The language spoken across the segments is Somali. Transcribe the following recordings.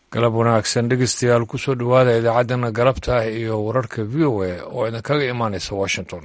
galab wanaagsan dhegeystayaal kusoo dhowaada idaacaddana galabta ah iyo wararka v o a oo idinkaga imaanaysa washington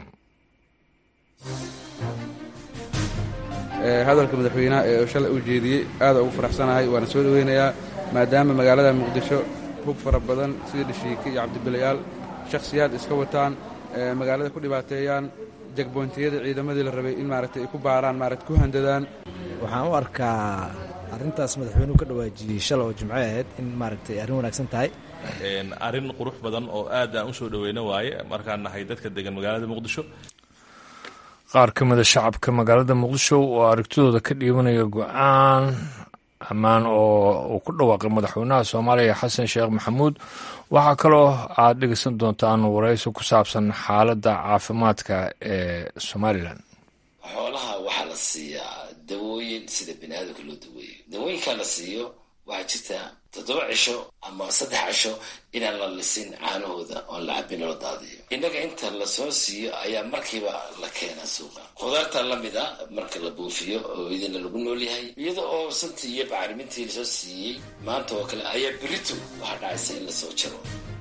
hadalka madaxweynaha ee shalay uu jeediyey aada ugu faraxsanahay waana soo dhoweynayaa maadaama magaalada muqdisho hug fara badan sida dhashiike iyo cabdibilayaal shakhsiyaad iska wataan magaalada ku dhibaateeyaan jagboontiyada ciidamadii la rabay in maaragtay ay ku baaraan maarata ku handadaan waxaan u arkaa arrintaas madaxweynuhu ka dhawaajiyey shalay oo jimco ahayd in maaragtay arrin wanaagsan tahay arrin qurux badan oo aad aan u soo dhoweyno waaye markaan nahay dadka degan magaalada muqdisho qaar ka mida shacabka magaalada muqdisho oo aragtidooda ka dhiibanaya go-aan ammaan oo uu ku dhawaaqay madaxweynaha soomaaliya xasan sheekh maxamuud waxaa kaloo aad dhegeysan doontaan waraysi ku saabsan xaaladda caafimaadka ee somalilan xoolaha waxaa la siiyaa dawooyin sida bini aadamka loo daweeyo dawooyinkaa la siiyo waxaa jirta toddoba cisho ama saddex cisho inaan la lisin caanahooda oon la cabin loo daadiyo innaga inta lasoo siiyo ayaa markiiba la keenaa suuqa khudaarta lamid a marka la buufiyo oo idina lagu noolyahay iyada oo santii iyo bacrimintii lasoo siiyey maanta oo kale ayaa beritu waxaa dhacaysa in lasoo jaro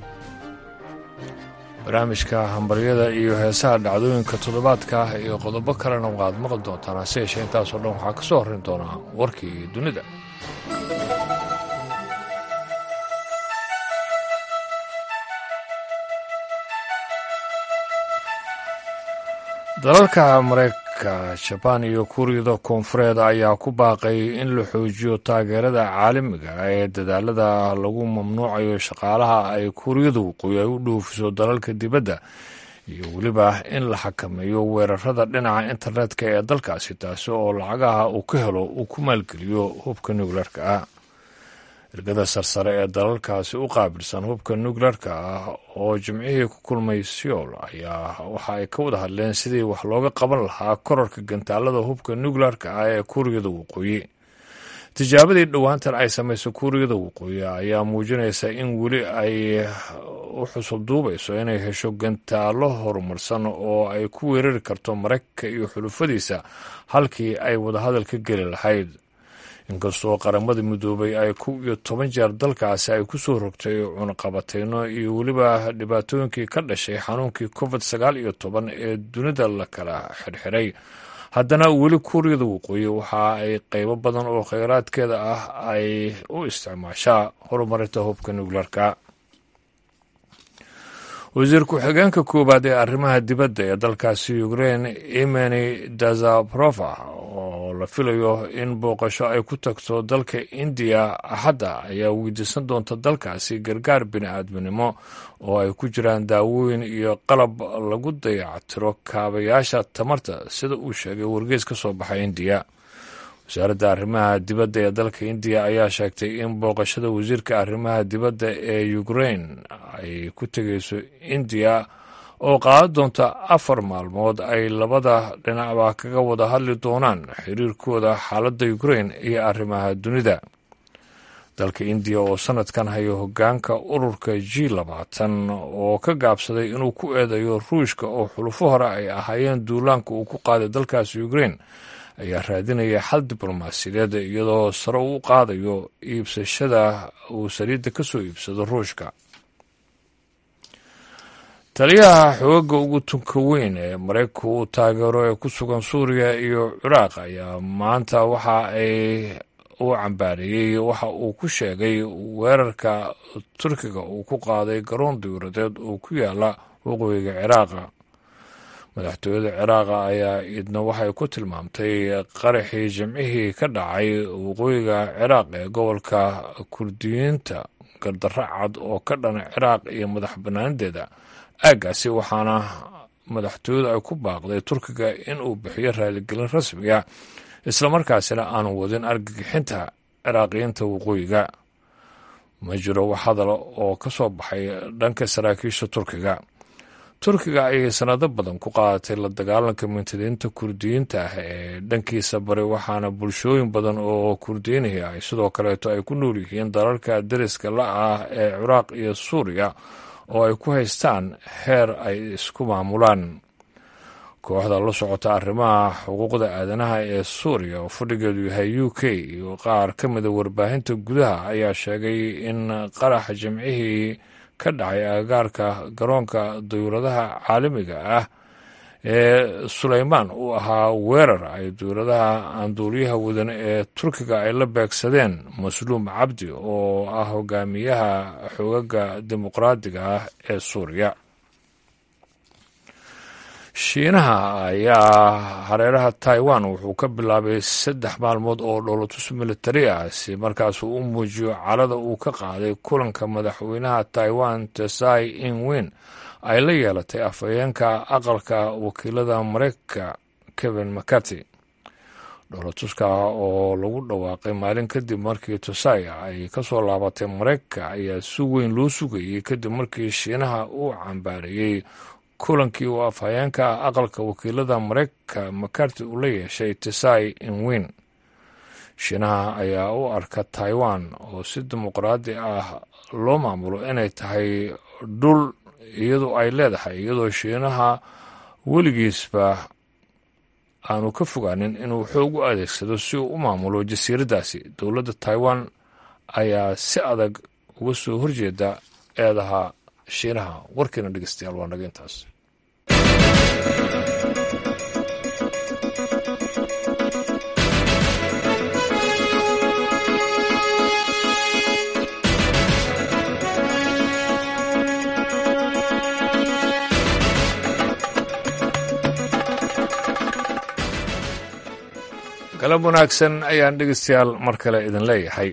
barnaamijka hambaryada iyo heesaha dhacdooyinka toddobaadka ah iyo qodobo kalena waad maqli doontaan hase yeeshee intaasoo dhan waxaa ka soo horrayn doonaa warkii dunida dalalka mareykanka jabaan iyo kuuriyada koonfureed ayaa ku baaqay in la xoojiyo taageerada caalamiga ee dadaalada lagu mamnuucayo shaqaalaha ay kuuriyada waqooyi ay u dhoofiso dalalka dibadda iyo weliba in la xakameeyo weerarada dhinaca internetka ee dalkaasi taasi oo lacagaha uu ka helo uu ku maalgeliyo hubka nukleerka ah ergada sarsare ee dalalkaasi u qaabilsan hubka nukleerka ah oo jimcihii ku kulmay seoul ayaa waxa ay ka wada hadleen sidii wax looga qaban lahaa korarka gantaalada hubka nukleerka ah ee kuuriyada waqooyi tijaabadii dhowaantan ay samayso kuuriyada waqooyi ayaa muujinaysa in weli ay u xusub duubayso inay hesho gantaalo horumarsan oo ay ku weerari karto maraykanka iyo xulufadiisa halkii ay wadahadal ka geli lahayd inkastoo qaramada midoobay ay kow iyo toban jeer dalkaasi ay ku soo rogtay cunaqabateyno iyo weliba dhibaatooyinkii ka dhashay xanuunkii covid sagaal iyo toban ee dunida la kala xirxiray haddana weli kuuriyada waqooyi waxa ay qeybo badan oo kheyraadkeeda ah ay u isticmaashaa horumarinta hubka nukleerka wasiir ku-xigeenka koowaad ee arrimaha dibadda ee dalkaasi ukrein imeni dazabrova oo la filayo in booqasho ay ku tagto dalka indiya axadda ayaa weydiisan doonta dalkaasi gargaar bini-aadminimo oo ay ku jiraan daawooyin iyo qalab lagu dayactiro kaabayaasha tamarta sida uu sheegay wargeys ka soo baxay indiya wasaaradda arrimaha dibadda ee dalka indiya ayaa sheegtay in booqashada wasiirka arrimaha dibadda ee ukrein ay ku tegeyso indiya oo qaadan doonta afar maalmood ay labada dhinacba kaga wada hadli doonaan xiriirkooda xaaladda ukrein iyo arrimaha dunida dalka indiya oo sanadkan hayo hogaanka ururka g labaatan oo ka gaabsaday inuu ku eedeeyo ruushka oo xulufo hore ay ahaayeen duulaanka uu ku qaaday dalkaasi ukrein ayaa raadinaya xal diblomaasiyadeed iyadoo sare u qaadayo iibsashada uu saliidda ka soo iibsado ruushka taliyaha xooga ugu tunka weyn ee maraykanku uu taageero ee ku sugan suuriya iyo ciraaq ayaa maanta waxa ay u cambaareeyey waxa uu ku sheegay weerarka turkiga uu ku qaaday garoon dawladeed oo ku yaala waqooyiga ciraaqa madaxtooyada ciraaqa ayaa idna waxay ku tilmaamtay qaraxii jimcihii ka dhacay waqooyiga ciraaq ee gobolka kurdiyiinta gardarro cad oo ka dhana ciraaq iyo madax banaanadeeda aaggaasi waxaana madaxtooyadu ay ku baaqday turkiga inuu bixiyo raaligelin rasmiga islamarkaasina aanu wadin argagixinta ciraaqiyiinta waqooyiga ma jiro wax hadal oo ka soo baxay dhanka saraakiisha turkiga turkiga ayay sanado badan ku qaadatay la dagaalanka mintidiinta kurdiyiinta ah ee dhankiisa bari waxaana bulshooyin badan oo kurdiyiinihii ay sidoo kaleeto ay ku nool yihiin dalalka deriska la ah ee ciraaq iyo suuriya oo ay ku haystaan heer ay isku maamulaan kooxda la socota arrimaha xuquuqda aadanaha ee suuriya oo fadhigeedu yahay u k iyo qaar ka mida warbaahinta gudaha ayaa sheegay in qaraxa jimcihii ka dhacay agagaarka garoonka dawladaha caalamiga ah ee suleymaan uu ahaa weerar ay dowladaha aanduuliyaha wadan ee turkiga ay la beegsadeen masluum cabdi oo ah hogaamiyaha xoogaga dimuqraadiga ah ee suuriya shiinaha ayaa hareeraha taiwan wuxuu ka bilaabay saddex maalmood oo dholotus militari ah si markaasuu u muujiyo calada uu ka qaaday kulanka madaxweynaha taiwan tesai inwin ay la yeelatay afhayeenka aqalka wakiilada mareykanka kevin mccarty dholotuska oo lagu dhawaaqay maalin kadib markii tosai ay ka soo laabatay mareykanka ayaa si weyn loo sugayey kadib markii shiinaha uu cambaareeyey kulankii uu afhayeenka aqalka wakiilada mareykanka macarty uu la yeeshay tesai inwin shiinaha ayaa u arka taiwan oo si dimuqraadi ah loo maamulo inay tahay dhul iyadu ay leedahay iyadoo shiinaha weligiisba aanu ka fogaanin inuu xoog u adeegsado si uu u maamulo jasiiraddaasi dowladda taiwan ayaa si adag uga soo horjeeda eedaha shiinaha warkiina dhegeystayaal waa naga intaas galab wanaagsan ayaan dhegeystayaal mar kale idin leeyahay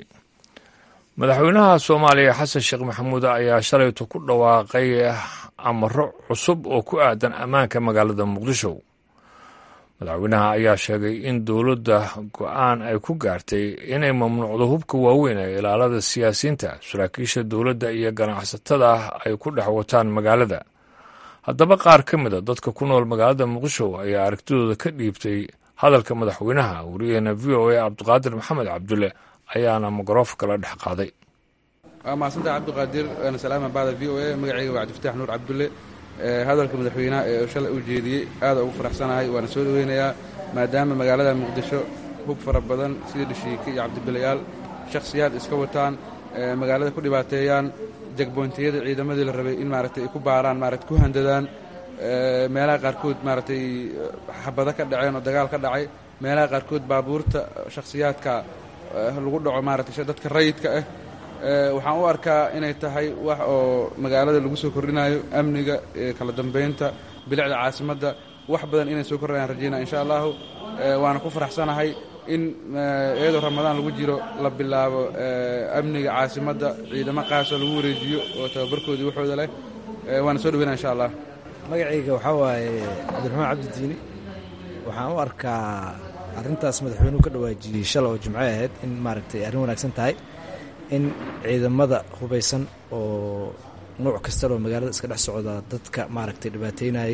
madaxweynaha soomaaliya xasan sheekh maxamuud ayaa shalaytu ku dhawaaqay amaro cusub oo ku aadan ammaanka magaalada muqdisho madaxweynaha ayaa sheegay in dowladda go-aan ay ku gaartay inay mamnuucdo hubka waaweyn ee ilaalada siyaasiyiinta saraakiisha dowladda iyo ganacsatada ay ku dhex wataan magaalada haddaba qaar ka mida dadka ku nool magaalada muqdisho ayaa aragtidooda ka dhiibtay hadalka madaxweynaha wariyaheena v o a cabdiqaadir maxamed cabdulle ayaana mikroofanka la dhex qaaday waa mahadsantaha cabdiqaadir waana salaama bacda v o a magacayga waa cabdifataax nuur cabdulle hadalka madaxweynaha ee shalay u jeediyey aada ugu faraxsanahay waana soo dhoweynayaa maadaama magaalada muqdisho hub fara badan sida dhashiike iyo cabdibilayaal shakhsiyaad iska wataan magaalada ku dhibaateeyaan jagboyntiyada ciidamadii la rabay in maaragtay ay ku baaraan maarata ku handadaan meelaha qaarkood maaragtay xabado ka dhaceen oo dagaal ka dhacay meelaha qaarkood baabuurta shakhsiyaadka lagu dhaco maaragtay dadka rayidka ah waxaan u arkaa inay tahay wax oo magaalada lagu soo kordhinayo amniga kala dambeynta bilicda caasimadda wax badan inay soo kordhinayaan rajaynaa insha allahu waana ku faraxsanahay in iyadoo ramadaan lagu jiro la bilaabo amniga caasimadda ciidamo qaasoo lagu wareejiyo oo tababarkoodii waxooda leh waana soo dhaweynaa insha allah magacayga waxaa waaye cabdiraxmaan cabdidiini waxaan u arkaa arrintaas madaxweynuhu ka dhawaajiyey shalay oo jimco ahayd in maaragtay arrin wanaagsan tahay in ciidamada hubaysan oo nuuc kastaloo magaalada iska dhex socda dadka maaragtay dhibaateynayay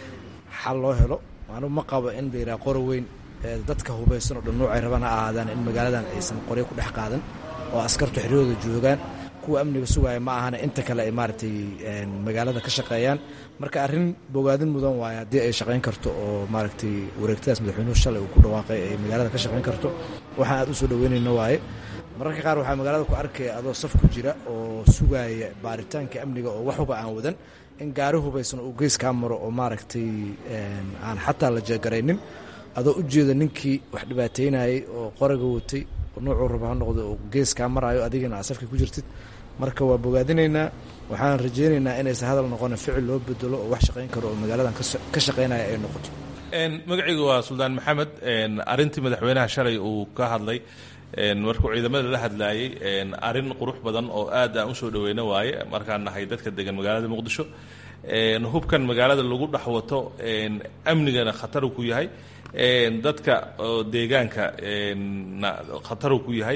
xal loo helo anu ma qabo in la yidhaha qoro weyn dadka hubaysan oo dhan nuucay rabaan ha ahaadaan in magaaladan aysan qoryo ku dhex qaadan oo askartu xeryahooda joogaan kuwa amniga sugaaya ma ahana inta kale ay maaragtay magaalada ka shaqeeyaan marka arrin bogaadin mudan waaye haddii ay shaqayn karto oo maaragtay wareegtadaas madaxweynuhu shalay uu ku dhawaaqay ay magaalada ka shaqayn karto waxaan aad u soo dhaweynayna waaye mararka qaar waxaa magaalada ku arkaya adoo saf ku jira oo sugaaya baaritaanka amniga oo wax huba aan wadan in gaari hubaysan uu gees kaa maro oo maaragtay aan xataa la jeegaraynin adoo u jeeda ninkii wax dhibaateynayay oo qoraga watay nuucuu raba ha noqdo oo gees kaa maraayo adigana aa safka ku jirtid marka waa bogaadinaynaa waxaan rajaynaynaa inaysan hadal noqonin ficil loo bedelo oo wax shaqayn karo oo magaaladan ka shaqaynaya ay noqoto magacaygu waa suldaan maxamed arintii madaxweynaha shalay uu ka hadlay markuu ciidamada la hadlaayey arin qurux badan oo aad aan usoo dhaweyno waaye markaan nahay dadka degan magaalada muqdisho hubkan magaalada lagu dhex wato amnigana khatar ku yahay dadka deegaanka khatar ku yahay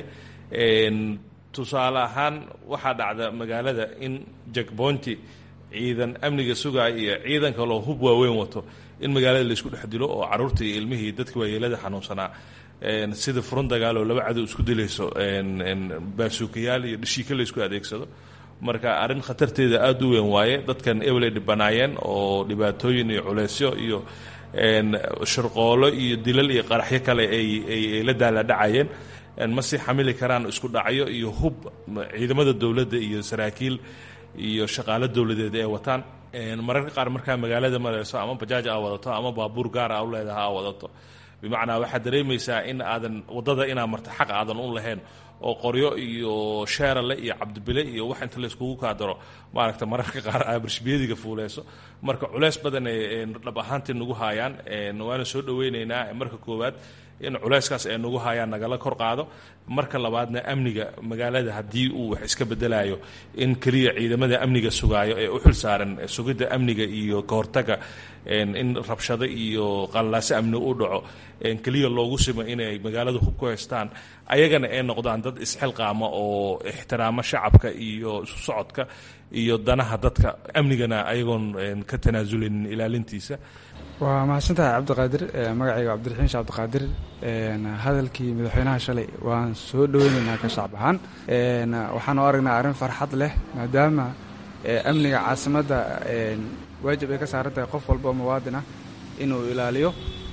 tusaale ahaan waxaa dhacda magaalada in jakboonti ciidan amniga sugaay iyo ciidan kaloo hub waaweyn wato in magaalada laisku dhex dilo oo caruurta iyo ilmihii dadka waayeelada xanuunsanaa sida furun dagaal oo laba cadow isku dilayso baasuukayaal iyo dhashiika laysku adeegsado marka arrin khatarteeda aada u weyn waaye dadkan ebelay dhibanaayeen oo dhibaatooyin iyo culeysyo iyo shirqoolo iyo dilal iyo qaraxyo kale ay la daaladhacayeen ma sii xamili karaan isku dhacyo iyo hub ciidamada dowladda iyo saraakiil iyo shaqaalo dowladeed ee wataan mararka qaar markaa magaalada mareyso ama bajaaj aa wadato ama baabuur gaara a u leedaha aa wadato bimacnaa waxaad dareemaysaa in aadan waddada inaa marta xaq aadan u lahayn oo qoryo iyo sheerale iyo cabdibile iyo wax inta layskugu kaadaro maaragta mararka qaar aa barshbiyadiga fuuleyso marka culeys badan ay dhab ahaantii nagu haayaan waana soo dhoweyneynaa marka koowaad in culeyskaas ay nagu haayaan nagala kor qaado marka labaadna amniga magaalada haddii uu wax iska bedelayo in keliya ciidamada amniga sugaayo ee u xil saaran sugidda amniga iyo kahortaga in rabshado iyo qallaase amni u dhaco keliya loogu simo inay magaalada hub ku haystaan ayagana ay noqdaan dad isxilqaama oo ixtiraamo shacabka iyo isu socodka iyo danaha dadka amnigana ayagoon ka tanaasulin ilaalintiisa waa mahadsantahay cabdiqaadir magacayga cabdiraxiin shee cabdiqaadir hadalkii madaxweynaha shalay waan soo dhoweynaynaa ka shacab ahaan waxaan u aragnaa arrin farxad leh maadaama amniga caasimadda waajib ay ka saaran tahay qof walba oo muwaadin ah inuu ilaaliyo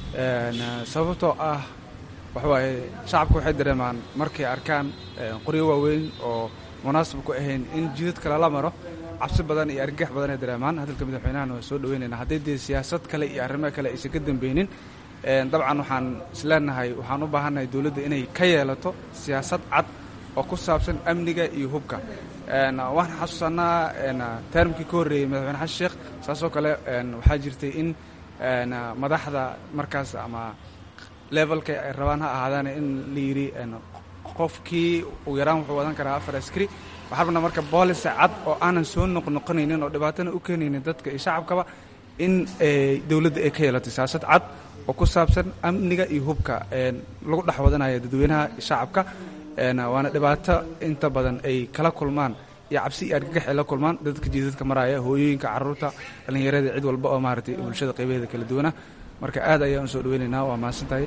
sababtoo ah waxawaaye shacabku waxay dareemaan markay arkaan qoryo waaweyn oo munaasab ku ahayn in jidadka lala maro cabsi badan iyo argagax badan ay dareemaan hadalka madaxweynahana waa soo dhoweynaynaa hadday dee siyaasad kale iyo arrimo kale aysan ka dambeynin dabcan waxaan isleenahay waxaan u baahannahay dowladda inay ka yeelato siyaasad cad oo ku saabsan amniga iyo hubka waxaan xasuusanaa termkii ka horreeyey madaxweyne xasan sheekh saasoo kale waxaa jirtay in madaxda markaas ama levelka ay rabaan ha ahaadaan in la yidhi qofkii ugu yaraan wuxuu wadan karaa afar askari waxaa rabnaa marka boolisa cad oo aanan soo noqnoqonaynin oo dhibaatana u keenaynin dadka iyo shacabkaba in dowladda ay ka yeelato siyaasad cad oo ku saabsan amniga iyo hubka lagu dhex wadanaya dadweynaha shacabka waana dhibaato inta badan ay kala kulmaan iyo cabsi iyo argagax ay la kulmaan dadka jiidadka maraya hooyooyinka caruurta dhallinyarada cid walba oo maaragtay bulshada qaybaheeda kala duwana marka aad ayaan usoo dhaweynaynaa waa mahadsantahay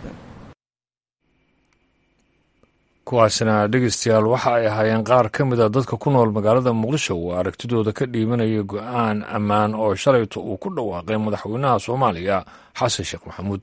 kuwaasina dhegeystayaal waxa ay ahaayeen qaar ka mid a dadka ku nool magaalada muqdisho uu aragtidooda ka dhiibanaya go-aan ammaan oo shalayto uu ku dhawaaqay madaxweynaha soomaaliya xasan sheekh maxamuud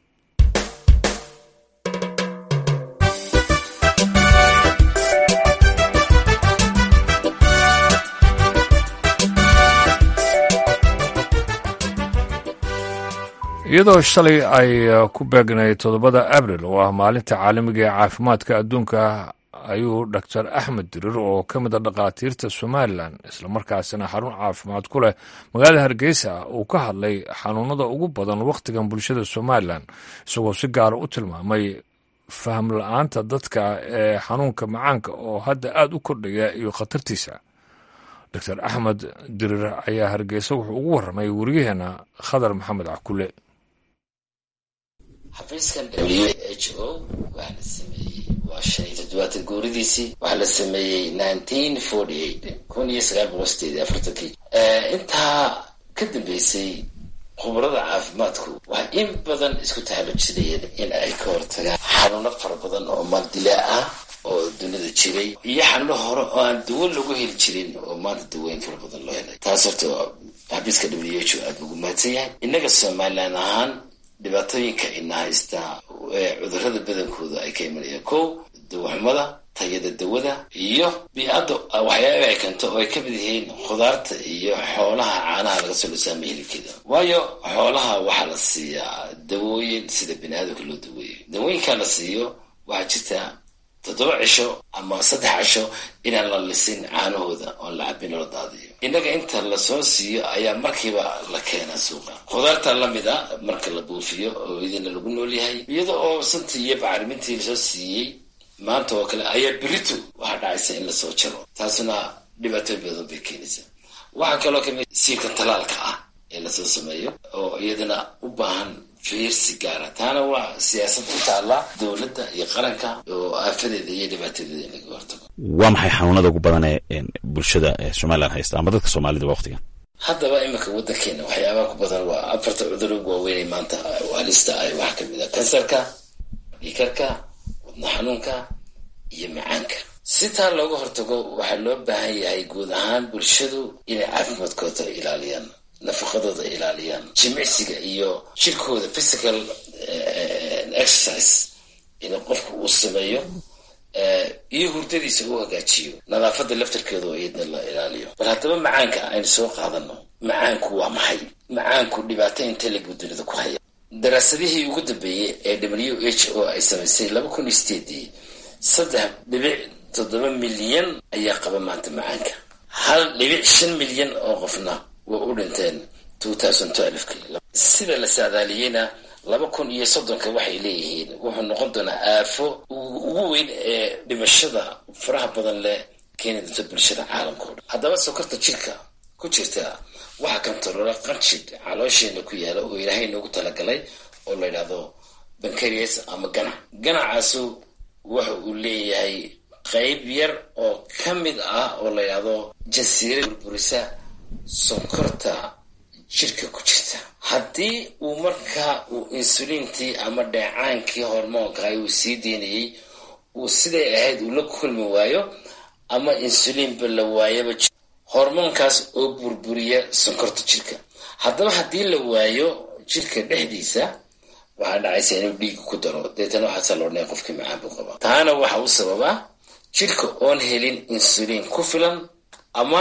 iyadoo shalay ay ku beegnay toddobada abril oo ah maalinta caalamiga ee caafimaadka adduunka ayuu doctor axmed dirir oo ka mid a dhakhaatiirta somalilan islamarkaasina xarun caafimaad ku leh magaalada hargeysa uu ka hadlay xanuunada ugu badan wakhtigan bulshada somalilan isagoo si gaara u tilmaamay faham la-aanta dadka ee xanuunka macaanka oo hadda aada u kordhaya iyo khatartiisa doctor axmed dirir ayaa hargeysa wuxuu ugu warramay weriyaheena khadar maxamed cakule xafiiskan w h o waxaa la sameeyey waa shan iyo toddobaatan gooridiisii waxaa la sameeyey nineteen forty eight kun iyo sagaal boqol sideed iyo afartankii intaa ka dambeysay khubarada caafimaadku waxay in badan isku tahalujinayeen in ay ka hortagaan xanuuno fara badan oo maldilaa ah oo dunida jiray iyo xanuuno hore oo aan dawo lagu heli jirin oo maanta daweyn fara badan loo helay taas horta xafiiska w h o aada ugu mahadsan yahay innaga somalilan ahaan dhibaatooyinka ina haystaa ee cudurada badankooda ay ka imanayaan kow dawaxumada tayada dawada iyo bii-adda waxyaaba ay keento oo ay ka mid yihiin khudaarta iyo xoolaha caanaha laga soo lusaama hilibkeeda waayo xoolaha waxaa la siiyaa dawooyin sida bini aadamka loo daweeyo dawooyinkaa la siiyo waxaa jirta toddoba cisho ama saddex cisho inaan la lisin caanahooda oon la cabin loo daadiyo innaga inta lasoo siiyo ayaa markiiba la keenaa suuqa khudaarta lamid a marka la buufiyo oo idina lagu nool yahay iyada oo santii iyo bacrimintii lasoo siiyey maanta oo kale ayaa beritu waxaa dhacaysa in lasoo jaro taasuna dhibaatooyin badan bay keenaysaa waxaa kaloo kamid siirka talaalka ah ee lasoo sameeyo oo iyadana u baahan fiirsi gaara taana waa siyaasad ku taalla dowladda iyo qaranka oo aafadeeda iyo dhibaatadeeda in laga hortago waa maxay xanuunada ugu badan ee bulshada somalilan haysta ama dadka soomaalida waqtigan haddaba iminka waddankeena waxyaabaha ku badan waa afarta cudur ugu waaweynay maanta halista ay waxaa kamid ah kansarka dhiikarka wadna xanuunka iyo macaanka si taa looga hortago waxaa loo baahan yahay guud ahaan bulshadu inay caafimaadkooda ilaaliyaan nafaqadooda ilaaliyaan jimicsiga iyo jirkooda physical exercise inuu qofku uu sameeyo iyo hurdadiisa uu hagaajiyo nadaafada laftarkeeda oo iyadna la ilaaliyo bal haddaba macaanka aynu soo qaadano macaanku waa maxay macaanku dhibaato intelig buu dunida ku haya daraasadihii ugu dambeeyey ee w h o ay samaysay laba kun iyo sideedii saddex dhibic toddoba milyan ayaa qaba maanta macaanka hal dhibic shan milyan oo qofna way u dhinteen sida la saadaaliyeyna laba kun iyo soddonka waxay leeyihiin wuxuu noqon doonaa aafo ugu weyn ee dhimashada faraha badan leh keeni doonta bulshada caalamka o dhan haddaba sokorta jirka ku jirta waxaa kantaroora qanjidh caloosheena ku yaala oo ilaahay noogu talagalay oo la yidhaahdo bankarias ama ganac ganacaasu waxa uu leeyahay qayb yar oo ka mid ah oo la yidhaahdo jasiira burburisa sonkorta jirka ku jirta haddii uu markaa uu insuliintii ama dheecaankii hormoonka uu sii deynayey uu siday ahayd uu la kulmi waayo ama insuliinba la waayaba hormoonkaas oo burburiya sonkorta jirka haddaba haddii la waayo jirka dhexdiisa waxaa dhacaysa inuu dhiiga ku daro deetana waxaasaa la odhanaya qofkii macaan buu qabaa taana waxa u sababaa jirka oon helin insuliin ku filan ama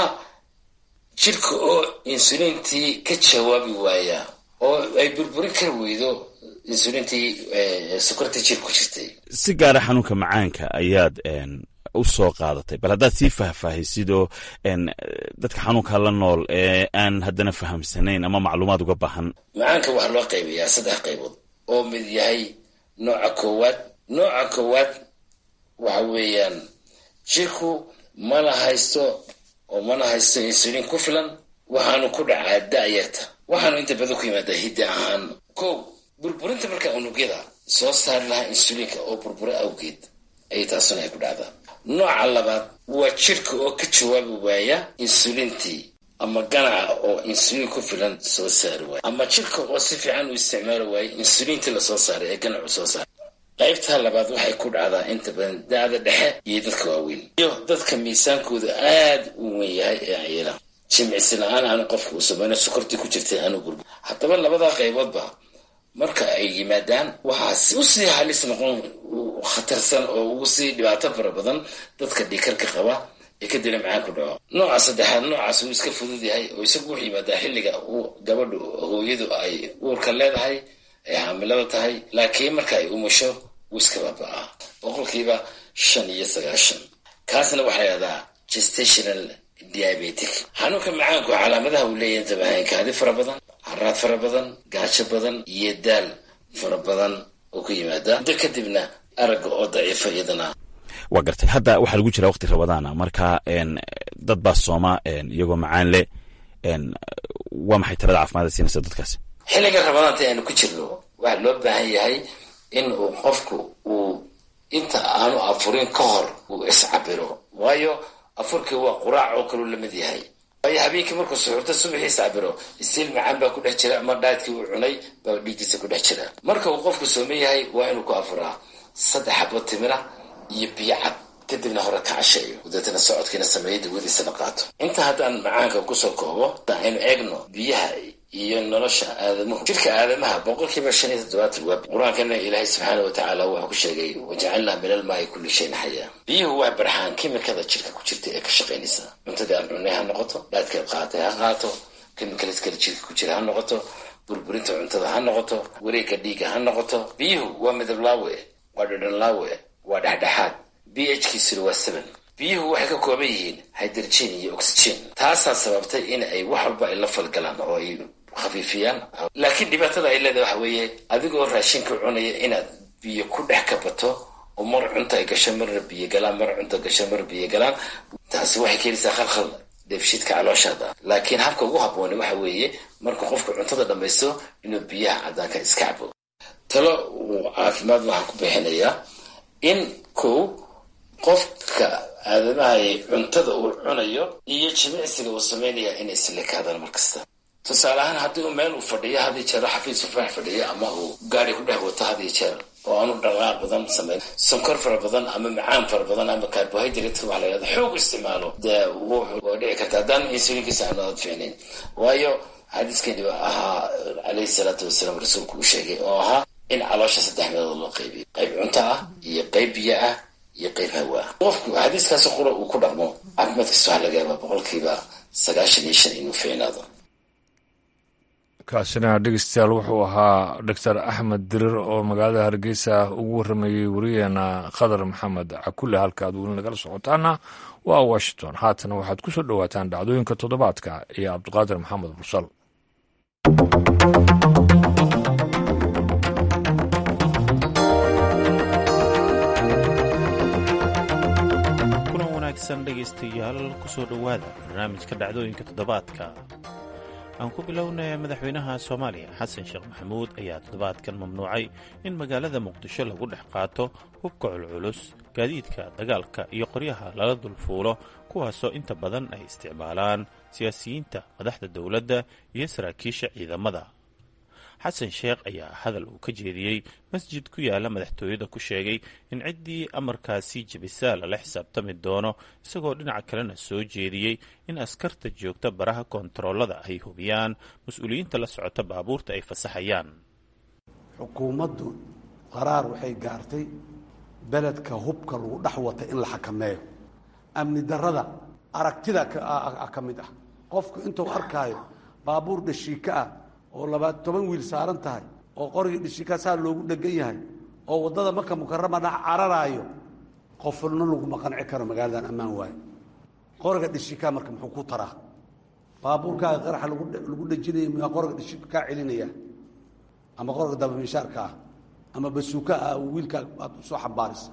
jirka oo insuliintii ka jawaabi waaya oo ay burburin kar weydo insuliintii sokortii jir ku jirtay si gaara xanuunka macaanka ayaad u soo qaadatay bal haddaad sii faahfaahisidoo dadka xanuunka la nool ee aan haddana fahamsanayn ama macluumaad uga baahan macaanka waxaa loo qaybayaa saddex qaybood oo mid yahay nooca koowaad nooca koowaad waxa weeyaan jirku mana haysto oo mana haysto insuliin ku filan waxaanu ku dhacaa da-yarta waxaanu inta badan ku yimaadaa hidda ahaan kow burburinta markaa unugyada soo saari lahaa insuliinka oo burbura awgeed ayay taasuna ay ku dhacdaa nooca labaad waa jirka oo ka jawaabi waaya insuliintii ama ganaca oo insuliin ku filan soo saari waaya ama jirka oo si fiican u isticmaali waaya insuliintii lasoo saaray ee ganacu soo saaray qaybtaa labaad waxay ku dhacdaa inta badan da-da dhexe iyo dadka waaweyn iyo dadka miisaankooda aada u weyn yahay ee ayela jimicsi la-aan aanu qofka uu samayno sokortii ku jirtay aanu gurbu haddaba labadaa qayboodba marka ay yimaadaan waxaa usii halis noqon khatarsan oo ugu sii dhibaato fara badan dadka dhiikarka qaba ee kadibna macaan ku dhaco nooca saddexaad noocaas uu iska fudud yahay oo isagu wuxuu yimaadaa xilliga uu gabadhu hooyadu ay uurka leedahay ay xaamilada tahay laakiin marka ay umusho wuu iska baaba-aa boqolkiiba shan iyo sagaashan kaasna waxaa layihahdaa gestational diabetic xanuunka macaanku calaamadaha uu leeyahay intabahayn kaadi fara badan haraad fara badan gaajo badan iyo daal fara badan oo ku yimaada muddo kadibna aragga oo daciifa iyadana waa gartay hadda waxaa lagu jiraa waqti rabadaana marka dad baa sooma iyagoo macaan leh waa maxay talada caafimaad siinaysa dadkaasi xilliga rabadaanta aynu ku jirno waxaa loo baahan yahay in uu qofku uu inta aanu afurin ka hor uu iscabiro waayo afurkii waa quraac oo kaluu lamid yahay waayo habeenkii markuu suxurto subaxii iscabiro istiil macaan baa ku dhex jira ama dhaadkii uu cunay baa dhiiggiisa ku dhex jira marka uu qofku sooman yahay waa inuu ku afuraa saddex xabo timira iyo biyo cad kadibna hore ka casheeyo deetana socodkiina sameeyo dawadiisana qaato inta haddaan macaanka kusoo koobo haddaan aynu eegno biyaha iyo nolosha aadamuhu jirka aadamaha boqolkiiba shan iyo toddobaatan waa qur-aankana ilaahay subxaana wa tacaala wuxuu ku sheegay wajacalnaa min almaai kulli shayin xayaa biyuhu waa barxaan kimikada jirka ku jirta ee ka shaqaynaysa cuntadii aan cunay ha noqoto dhaadkeed qaatay ha qaato kimikalis kale jirka ku jira ha noqoto burburinta cuntada ha noqoto wareegga dhiiga ha noqoto biyuhu waa midab laawe waa dhadhan laawe waa dhexdhexaad b h kiisuna waa seven biyuhu waxay ka kooban yihiin hydrogen iyo oxygen taasaa sababtay in ay wax walba ay la falgalaan oo ay khafiifiyaan laakiin dhibaatada ay leedahay waxa weeye adigoo raashinka cunaya inaad biyo ku dhex kabato oo mar cunta ay gasho marna biyo galaan mar cunta gasho mar biyo galaan taasi waxay keenaysaa khalkhal dheefshiidka calooshaada laakiin habka ugu habbooni waxa weeye markuu qofku cuntada dhammaysto inuu biyaha caddaanka iska cabo talo uu caafimaad waxaan ku bixinayaa in kow qofka aadamahay cuntada uu cunayo iyo jimicsiga uu samaynaya inay islekaadaan mar kasta tusaale ahaan haddii uu meel uu fadhiyo hadiyo jeer xafiis ufaax fadhiyo ama uu gaari ku dhex wato hadiyo jeer oo aanu dhaqaaq badan samayn sonkor fara badan ama macaan fara badan ama carbohydrate waxa la yhahda xoog isticmaalo dee waa dhici karta haddaan insulinkiisa aanu aad fiicnayn waayo xadiiskani ahaa calayhi salaatu wasalaam rasuulku uu sheegay oo ahaa in caloosha saddex meelood loo qaybiyo qayb cunto ah iyo qayb biyo ah iyo qayb hawa ah qofku xadiiskaasi qura uu ku dhaqmo caafimaadkiisa waxaa laga yaabaa boqolkiiba sagaashan iyo shan inuu fiicnaado kaasina dhegeystayaal wuxuu ahaa doctor axmed dirir oo magaalada hargeysa ugu warramayey wariyeena khadar maxamed cakule halka aad weli nagala socotaana waa washington haatana waxaad ku soo dhowaataan dhacdooyinka toddobaadka iyo cabdiqaadir maxamed mursal kulan wanaagsan dhegaystayaal kusoo dhowaada barnaamijka dhacdooyinka toddobaadka aan ku bilownay madaxweynaha soomaaliya xasan sheekh maxamuud ayaa toddobaadkan mamnuucay in magaalada muqdisho lagu dhex qaato hubka culculus gaadiidka dagaalka iyo qoryaha lala dulfuulo kuwaasoo inta badan ay isticmaalaan siyaasiyiinta madaxda dowladda iyo saraakiisha ciidamada xasan sheekh ayaa hadal uu ka jeediyey masjid ku yaala madaxtooyada ku sheegay in ciddii amarkaasi jebisaa lala xisaabtami doono isagoo dhinaca kalena soo jeediyey in askarta joogta baraha koontaroolada ay hubiyaan mas-uuliyiinta la socota baabuurta ay fasaxayaan xukuumaddu qaraar waxay gaartay beledka hubka lagu dhex wata in la xakameeyo amni darrada aragtida ka mid ah qofku intuu arkaayo baabuur dhashiika ah oo labaad toban wiil saaran tahay oo qorigii dhishika saa loogu dhegan yahay oo waddada marka mukarama dhex cararaayo qofna laguma qanci karo magaaladan ammaan waayo qoriga dhishika marka muxuu ku taraa baabuurkaaga qaraxa lagu dhejinaya miyaa qoriga dhishika kaa celinaya ama qoriga dabamishaarka ah ama basuuka ah wiilkaa aad usoo xambaarisa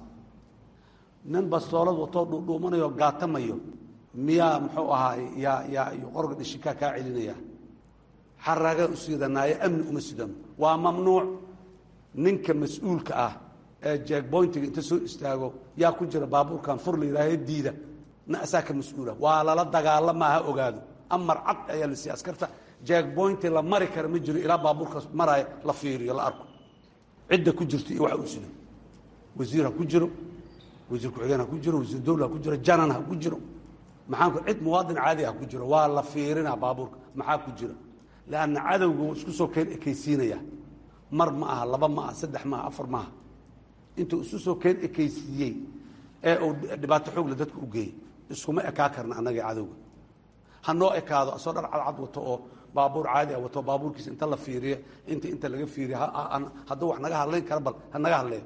nin bastoolad watoo dhuudhuumanayo gaatamayo miyaa muxuu ahaay yaa yaa qoriga dhishika kaa celinaya xaraagaa u sidanaayo amni uma sidano waa mamnuuc ninka mas-uulka ah ee jeegboyntiga inta soo istaago yaa ku jira baabuurkan fur la yidhaahe diida na asaa ka mas-uula waa lala dagaalama ha ogaado amar cad ayaa la siiya askarta jeegboynti la mari kara ma jiro ilaa baabuurka maraayo la fiiriyo la arko cidda ku jirto iyo waxa uu sido wasiir ha ku jiro wasiir ku-xigeen ha ku jiro wasiir dowla ha ku jiro janan ha ku jiro maxaanku cid muwaadin caadi ha ku jiro waa la fiirinaa baabuurka maxaa ku jira lanna cadowga wuu isku soo keen ekaysiinaya mar ma aha laba ma aha saddex maaha afar maaha intuu isu soo keen ekaysiiyey ee uu dhibaato xoogle dadka u geeyey iskuma ekaa karna annaga cadowga ha noo ekaado asoo dhar cadcad wato oo baabuur caadi ah wato baabuurkiisa inta la fiiriyo inta inta laga fiiriyo hadduu wax naga hadlayn kara bal ha naga hadleeyo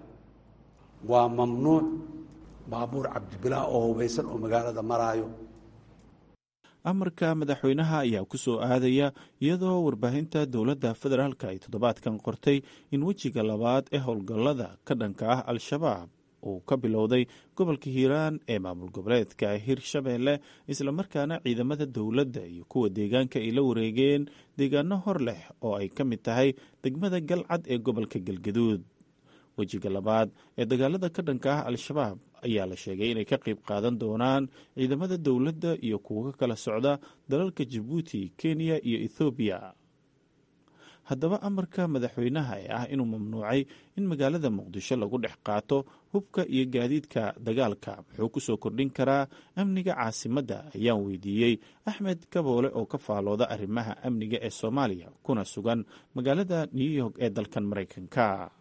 waa mamnuuc baabuur cabdibilaa oo hubaysan oo magaalada maraayo amarka madaxweynaha ayaa ku soo aadaya iyadoo warbaahinta dowladda federaalka ay toddobaadkan qortay in wejiga labaad ee howlgallada ka dhanka ah al-shabaab uu ka bilowday gobolka hiiraan ee maamul goboleedka hirshabeelle islamarkaana ciidamada dowladda iyo kuwa deegaanka ay la wareegeen deegaano hor leh oo ay ka mid tahay degmada galcad ee gobolka galgaduud wejiga labaad ee dagaalada ka dhanka ah al-shabaab ayaa la sheegay inay ka qayb qaadan doonaan ciidamada dowladda iyo kuwo ka kala socda dalalka jabuuti kenya iyo ethoobiya haddaba amarka madaxweynaha ee ah inuu mamnuucay in magaalada muqdisho lagu dhex qaato hubka iyo gaadiidka dagaalka muxuu ku soo kordhin karaa amniga caasimadda ayaan weydiiyey axmed kaboole oo ka faalooda arrimaha amniga ee soomaaliya kuna sugan magaalada new york ee dalkan maraykanka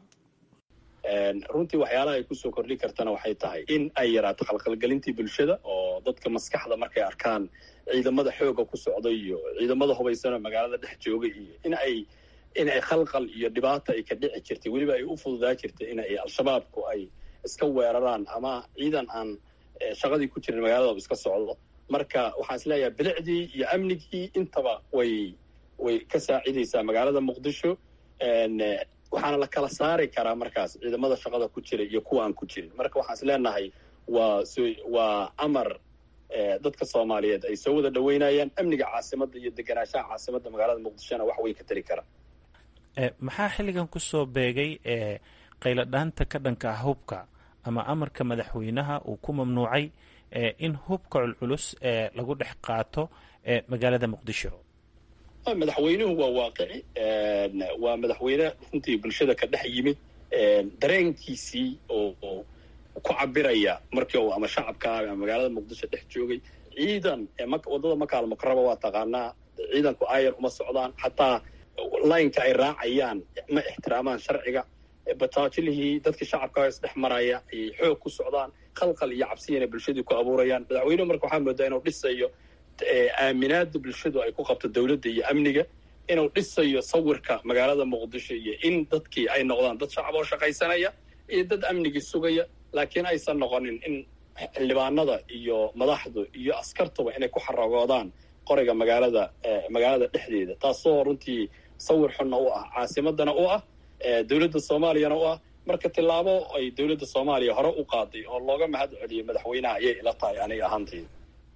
runtii waxyaalaha ay kusoo kordhin kartana waxay tahay in ay yaraato khalkhalgelintii bulshada oo dadka maskaxda markay arkaan ciidamada xooga ku socda iyo ciidamada hubaysanoo magaalada dhex jooga iyo in ay in ay khalqal iyo dhibaata ay ka dhici jirtay weliba ay u fududaa jirtay in ay al-shabaabku ay iska weeraraan ama ciidan aan shaqadii ku jirin magaaladaba iska socdo marka waxaan is leeyahay bilicdii iyo amnigii intaba way way ka saacidaysaa magaalada muqdisho waxaana la kala saari karaa markaas ciidamada shaqada ku jira iyo kuwa aan ku jirin marka waxaan is leenahay waa waa amar dadka soomaaliyeed ay soo wada dhaweynayaan amniga caasimadda iyo deganaanshaha caasimadda magaalada muqdishona wax way ka tari karaan maxaa xilligan kusoo beegay ee qayladhaanta ka dhanka ah hubka ama amarka madaxweynaha uu ku mamnuucay in hubka culculus ee lagu dhex qaato ee magaalada muqdisho madaxweynuhu waa waaqici waa madaxweyne runtii bulshada ka dhex yimid dareenkiisii oo ku cabiraya markii uu ama shacabka ama magaalada muqdisho dhex joogay ciidan waddada makaal mukaraba waa taqaanaa ciidanku ayar uma socdaan xataa laynka ay raacayaan ma ixtiraamaan sharciga bataajilihii dadkii shacabka isdhex maraya ayay xoog ku socdaan khalqal iyo cabsiyana bulshadii ku abuurayaan madaxweynuhu marka waxaa moodaa inuu dhisayo aaminaada bulshadu ay ku qabto dowladda iyo amniga inuu dhisayo sawirka magaalada muqdisho iyo in dadkii ay noqdaan dad shacab oo shaqaysanaya iyo dad amnigii sugaya laakiin aysan noqonin in xildhibaanada iyo madaxdu iyo askartuba inay ku xaragoodaan qoriga magaalada magaalada dhexdeeda taasoo runtii sawir xunna u ah caasimadana u ah dowladda soomaaliyana u ah marka tillaabo ay dowladda soomaaliya hore u qaaday oo looga mahad celiyay madaxweynaha ayay ila tahay aniga ahaantayda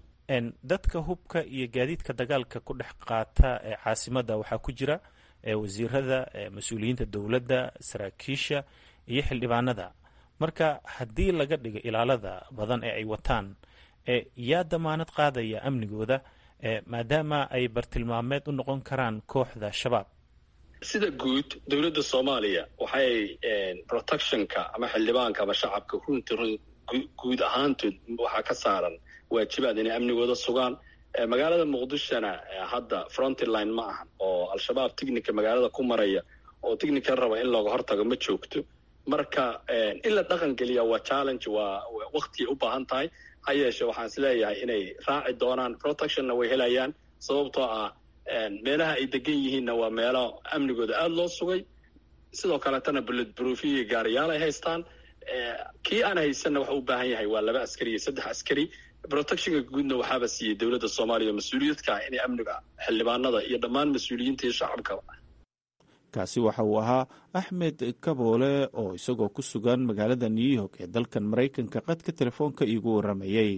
dadka hubka iyo gaadiidka dagaalka ku dhex qaata ee caasimadda waxaa ku jira wasiirada mas-uuliyiinta dowladda saraakiisha iyo xildhibaanada marka haddii laga dhigo ilaalada badan ee ay wataan yaa damaanad qaadaya amnigooda maadaama ay bartilmaameed u noqon karaan kooxda shabaab sida guud dowladda soomaaliya waxay protectionka ama xildhibaanka ama shacabka runti guud ahaantood waxaa ka saaran waajibaad inay amnigooda sugaan magaalada muqdishona hadda frontline ma ahan oo al-shabaab ticnica magaalada ku maraya oo ticnica raba in looga hortago ma joogto marka in la dhaqan geliya waa challenge waa waktiay u baahan tahay ha yeeshe waxaan is leeyahay inay raaci doonaan protectionna way helayaan sababtoo ah meelaha ay degan yihiinna waa meelo amnigooda aada loo sugay sidoo kaleetana bullet broofiya gaariyaal ay haystaan kii aan haysanna waxa u baahan yahay waa laba askari iyo saddex askari protectionka guudna waxaaba siiyey dowladda soomaaliya mas-uuliyadka ah inay amniga xildhibaanada iyo dhammaan mas-uuliyiinta iyo shacabka kaasi waxa uu ahaa axmed kaboole oo isagoo ku sugan magaalada new york ee dalkan maraykanka qadka telefoonka iigu waramayey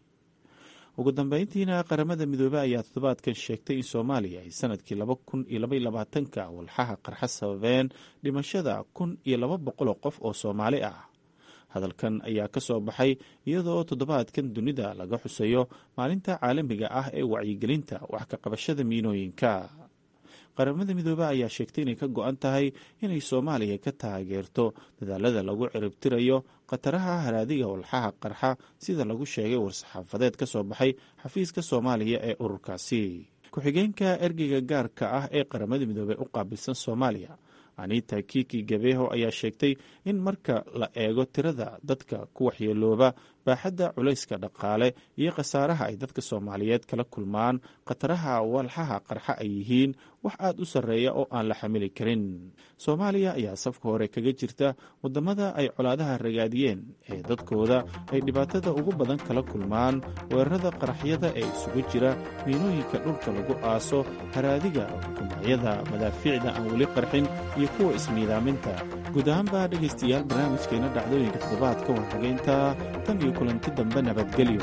ugu dambeyntiina qaramada midoobey ayaa toddobaadkan sheegtay in soomaaliya ay sanadkii laba kun iyo labaiyo labaatanka walxaha qarxa sababeen dhimashada kun iyo laba boqoloo qof oo soomaali ah hadalkan ayaa ka soo baxay iyadoo toddobaadkan dunida laga xusayo maalinta caalamiga ah ee wacyigelinta wax ka qabashada miinooyinka qaramada midoobe ayaa sheegtay inay ka go-an tahay inay soomaaliya ka taageerto dadaalada lagu ciribtirayo khataraha haraadiga walxaha qarxa sida lagu sheegay war-saxaafadeed ka soo baxay xafiiska soomaaliya ee ururkaasi ku-xigeenka ergeyga gaarka ah ee qaramada midoobe u qaabilsan soomaaliya anita kiki gabeho ayaa sheegtay in marka la eego tirada dadka ku waxyeelooba baaxadda culayska dhaqaale iyo khasaaraha ay dadka soomaaliyeed kala kulmaan khataraha walxaha qarxa ay yihiin wax aada u sarreeya oo aan la xamili karin soomaaliya ayaa safka hore kaga jirta waddamada ay colaadaha ragaadiyeen ee dadkooda ay dhibaatada ugu badan kala kulmaan weerarada qaraxyada ee isugu jira miinooyinka dhulka lagu aaso haraadiga kumacyada madaafiicda aan weli qarxin iyo kuwa ismiidaaminta guud ahaanba dhegaystayaal barnaamijkeena dhacdooyinka toddobaadka warxageynta tan iyo kulanti dambe nabadgelyo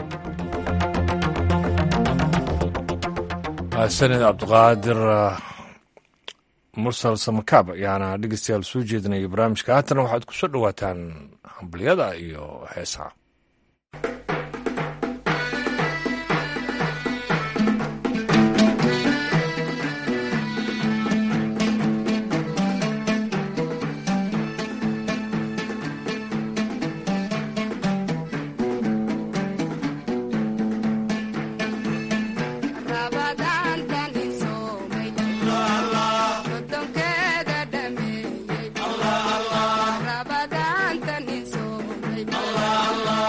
sanid cabdiqaadir mursal samakaab ayaana dhegeystayaal soo jeedinaya barnaamijka haatana waxaad ku soo dhowaataan hambalyada iyo heesaha Allah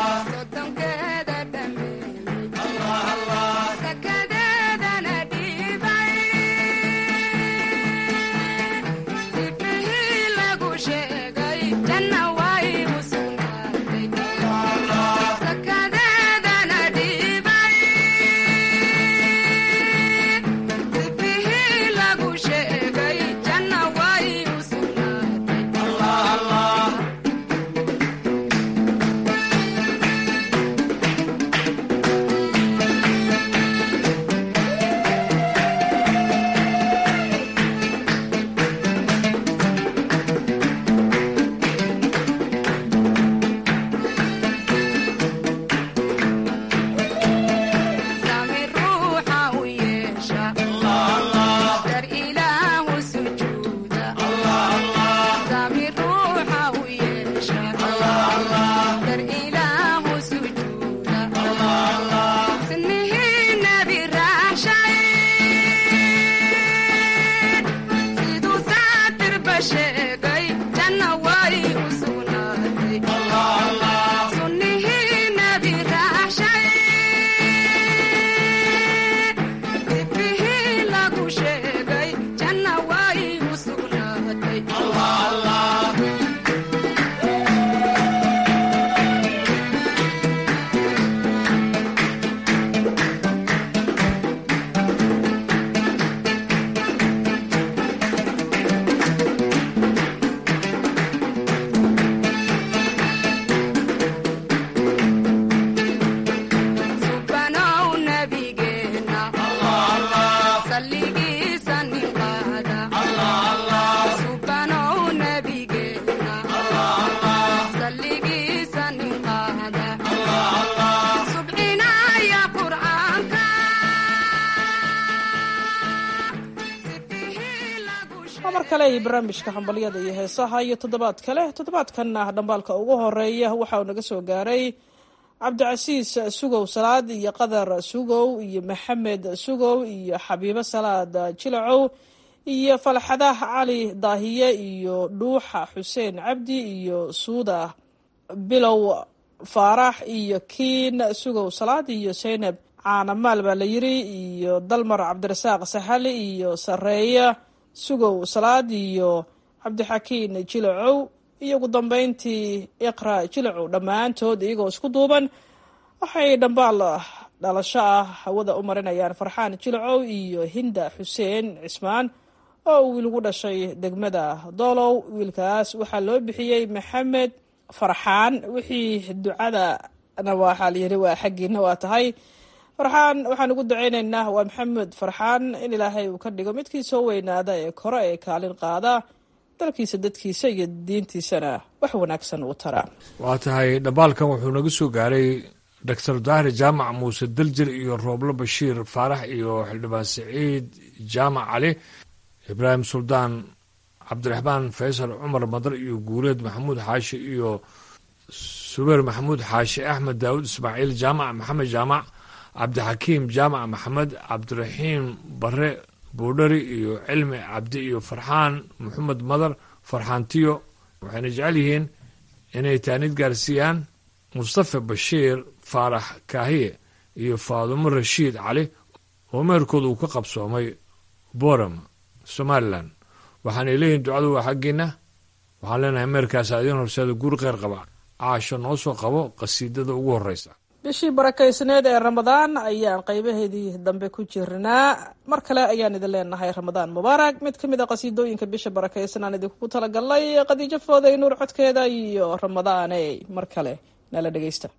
mar kale iyo barnaamijka hambalyada iyo heesaha iyo toddobaad kale toddobaadkanna dhambaalka ugu horeeya waxa uu naga soo gaaray cabdicasiis sugow salaad iyo qadar sugow iyo maxamed sugow iyo xabiibo salaad jilacow iyo falxadah cali daahiye iyo dhuuxa xuseen cabdi iyo suuda bilow faarax iyo kiin sugow salaad iyo saynab caanamaal baa la yiri iyo dalmar cabdirasaaq saxali iyo sareeya sugow salaad iyo cabdixakiin jilacow iyo ugu dambeyntii iqra jilacow dhammaantood iyagoo isku duuban waxay dhambaal dhalasho ah hawada u marinayaan farxaan jilacow iyo hinda xuseen cismaan oo uu wiil ugu dhashay degmada doolow wiilkaas waxaa loo bixiyey maxamed farxaan wixii ducadana waxaa layiri waa xaggiina waa tahay farxaan waxaan ugu duceyneynaa waa maxamed farxaan in ilaahay uu ka dhigo midkii soo weynaada ee kore ee kaalin qaada dalkiisa dadkiisa iyo diintiisana wax wanaagsan uu tara waa tahay dhambaalkan wuxuu naga soo gaaray doctor daahir jaamac muuse daljir iyo rooblo bashiir faarax iyo xildhibaan siciid jaamac cali ibraahim suldaan cabdiraxmaan faysal cumar madar iyo guuleed maxamuud xaashi iyo subeer maxamuud xaashi axmed daawud ismaaciil jaamac maxamed jaamac cabdixakiim jaamac maxamed cabdiraxiim bare buudhari iyo cilmi cabdi iyo farxaan maxamed madar farxaantiyo waxayna jecel yihiin inay taanid gaarsiiyaan mustafa bashiir faarax kaahiye iyo faadumo rashiid cali oo meherkooda uu ka qabsoomay boram somalilan waxaanay leeyihin ducadu waa xaggiina waxaan leenahay meerkaas idiin horseeda guri kheyr qaba caasho noo soo qabo qasiidada ugu horreysa bishii barakaysneed ee ramadaan ayaan qaybaheedii dambe ku jirnaa mar kale ayaan idin leenahay ramadaan mubaarak mid ka mid a qasiidooyinka bisha barakaysan aan idinkugu talagalnay khadiijo fooday nuur codkeeda iyo ramadaane mar kale nala dhegeysta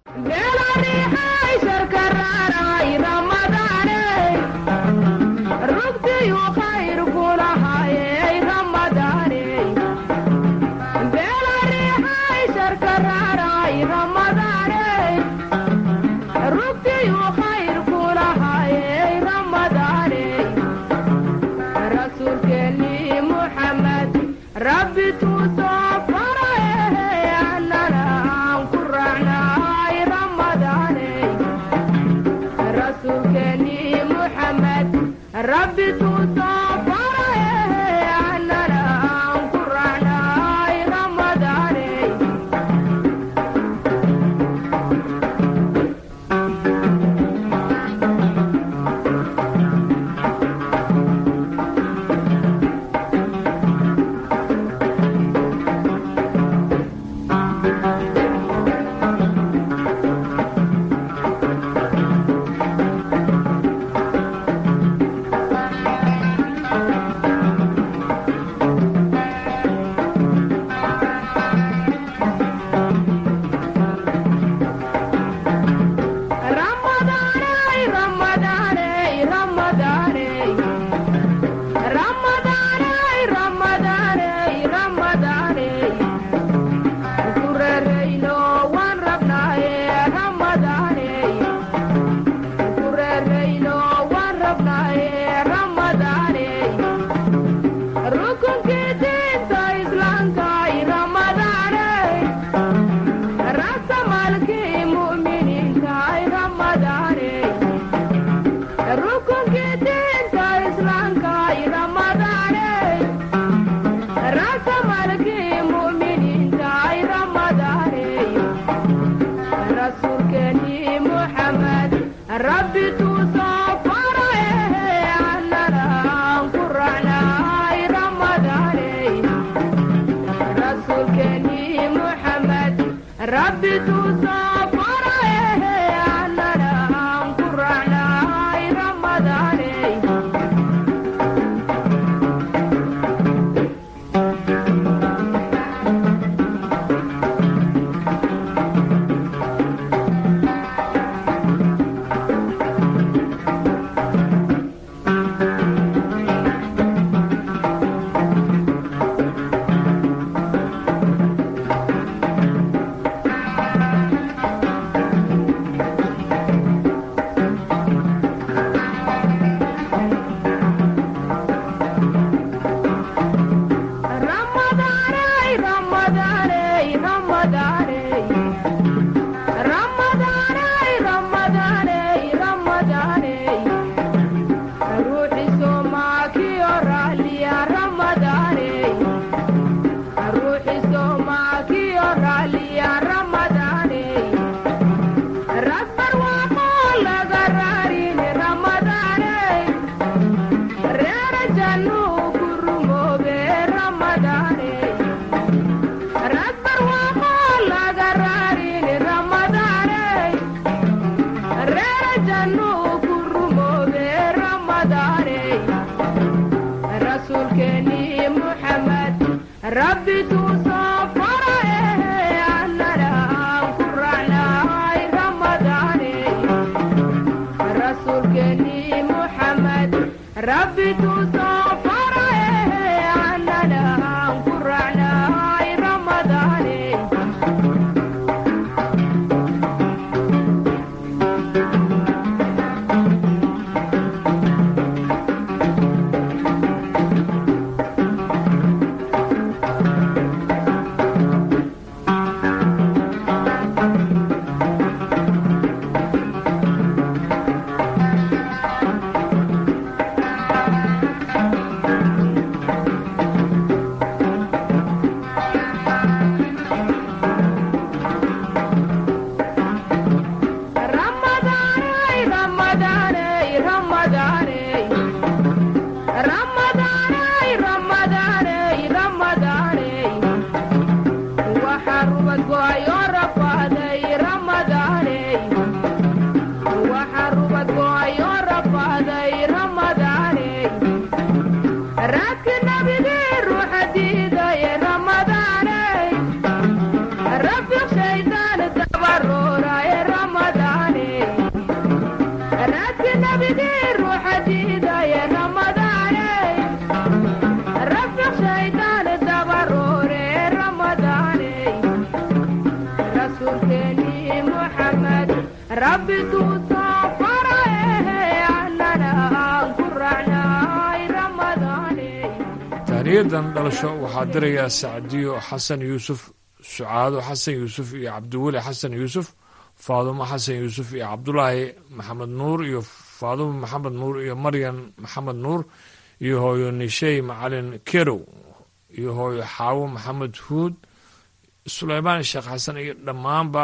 taaniyadan dhalasho waxaa dirayaa sacdiyo xasan yuusuf sucaado xasan yuusuf iyo cabdiweli xasan yuusuf faadumo xasan yuusuf iyo cabdulaahi maxamed nuur iyo faadumo maxamed nuur iyo maryan maxamed nuur iyo hooyo nishey macalin kerow iyo hooyo xaawo maxamed huud suleymaan sheekh xasan iyo dhammaanba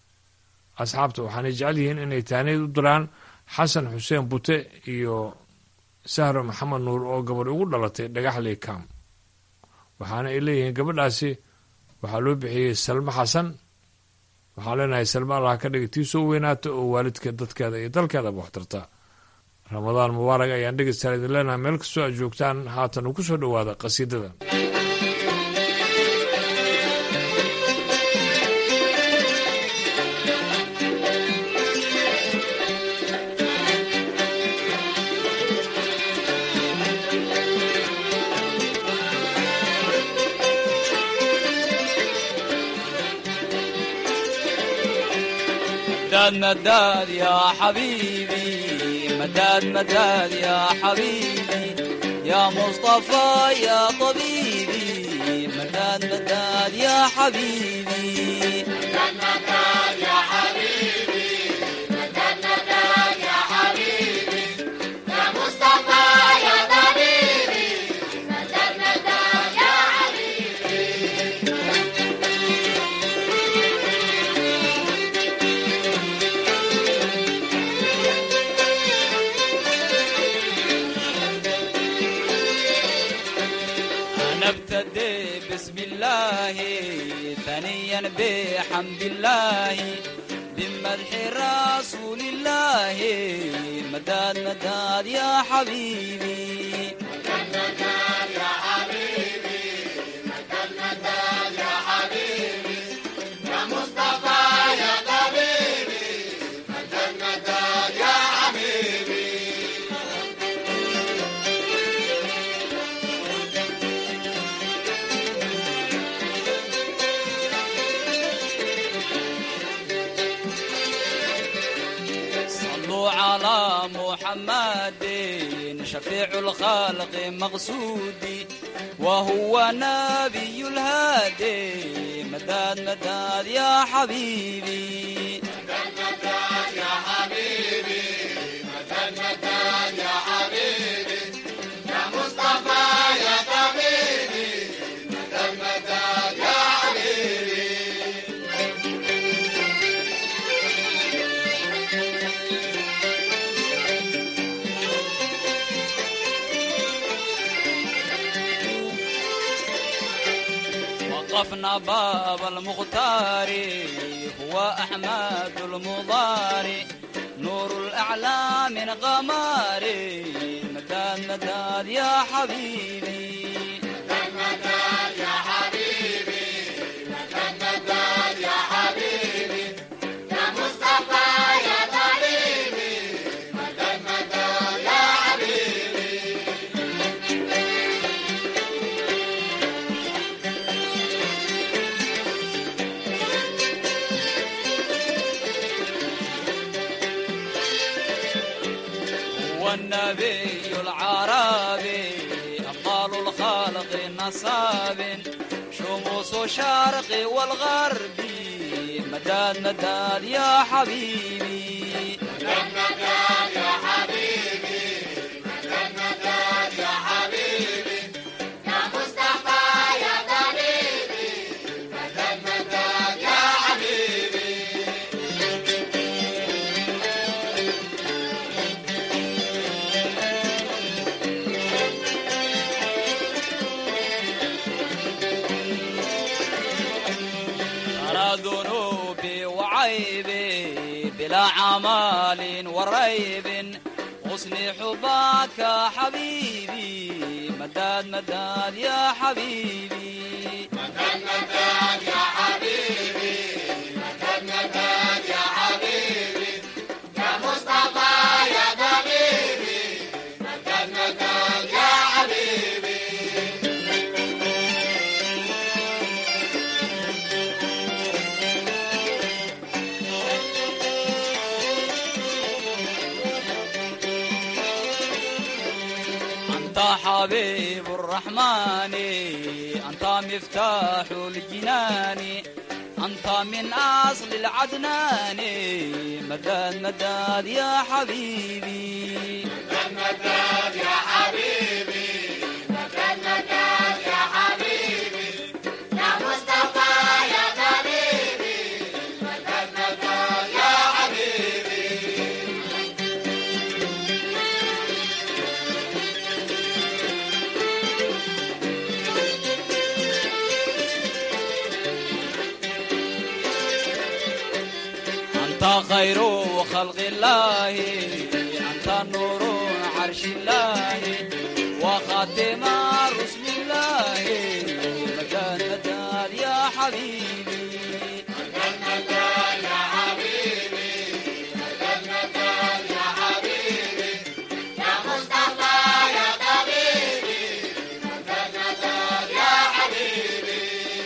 asxaabta waxaanay jecel yihiin inay taaniyad u diraan xasan xuseen bute iyo sahro maxamed nuur oo gabadh ugu dhalatay dhagaxley kam waxaana ay leeyihiin gabadhaasi waxaa loo bixiyey salmo xasan waxaan leenahay salmo allah ka dhiga tii soo weynaata oo waalidka dadkeeda iyo dalkeedaba waxtarta ramadaan mubaarak ayaan dhegeystaal idin leenahay meel kastoo aad joogtaan haatan uu ku soo dhowaada qasiidada مداد مداد يا حبيبي مداد مداد يا حبيبي يا مصطفى يا طبيبي مداد مداد يا حبيبي مداد مداد يا حبيبي مداد مداد يا حبيبي يا مصطفى يا طبيبي مداد مداد يا حبيبي أنا ابتدي بسم الله ثانيا بحمد الله بمدح رسول الله مداد مداد يا حبيبي مداد يا حبيبي مداد مداد يا حبيبي يا مصطفى يا طبيبي مداد مداد يا حبيبي صلوا على محمد شفيع الخلق مقصودي وهو نبي الهادي مداد مداد يا حبيبي مداد مداد يا حبيبي مداد مداد يا حبيبي يا مصطفى يا طبيبي مداد مداد يا حبيبي وقفنا باب المختار هو أحمد المضاري نور نور الأعلى من غماري مداد مداد يا حبيبي مدد مدد يا حبيبي مدد مدد يا حبيبي يا مصطفى يا طبيبي مدد مدد يا حبيبي هو النبي العربي أفضل الخلق نصاب شموس الشرق والغربي مداد مداد يا حبيبي مدد مدد يا حبيبي مدد مدد يا حبيبي يا مصطفى يا طبيبي مدد مدد يا حبيبي ترى ذنوبي وعيبي بلا عمال وريب حسن حبك حبيبي مداد مداد يا حبيبي مدد مدد يا حبيبي مدد مدد يا حبيبي يا مصطفى يا طبيبي مدد مدد يا حبيبي أنت حبيب الرحمن أنت مفتاح الجنان أنت من أصل العدنان مداد مداد يا حبيبي مدد مدد يا حبيبي مدد مدد يا حبيبي يا مصطفى يا طبيبي مدد مدد يا حبيبي أنت خير خلق الله أنت نور عرش الله وخاتم رسل الله مداد مداد يا حبيبي مدد مدد يا حبيبي مدد مدد يا حبيبي يا مصطفى يا طبيبي مدد مدد يا حبيبي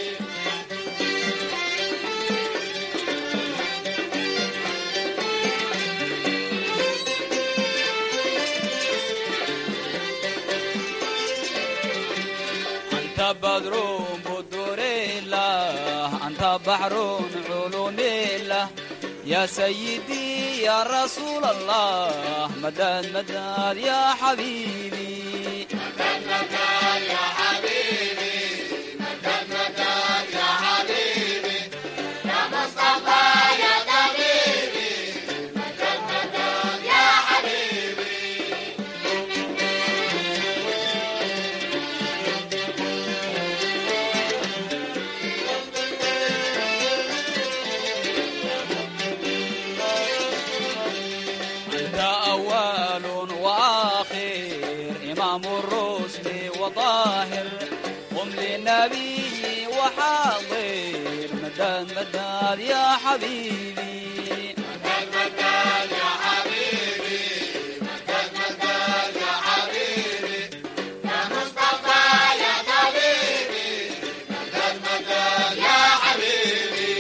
أنت بدر بدور الله أنت بحر علوم الله يا سيدي يا رسول الله مداد مداد يا حبيبي مدد مدد يا حبيبي مدد مدد يا حبيبي يا مصطفى يا طبيبي مدد مدد يا حبيبي أنت أول وآخر إمام الرسل وطاهر قم للنبي وحاضر مداد مداد يا حبيبي مدد مدد يا حبيبي مدد مدد يا حبيبي يا مصطفى يا طبيبي مدد مدد يا حبيبي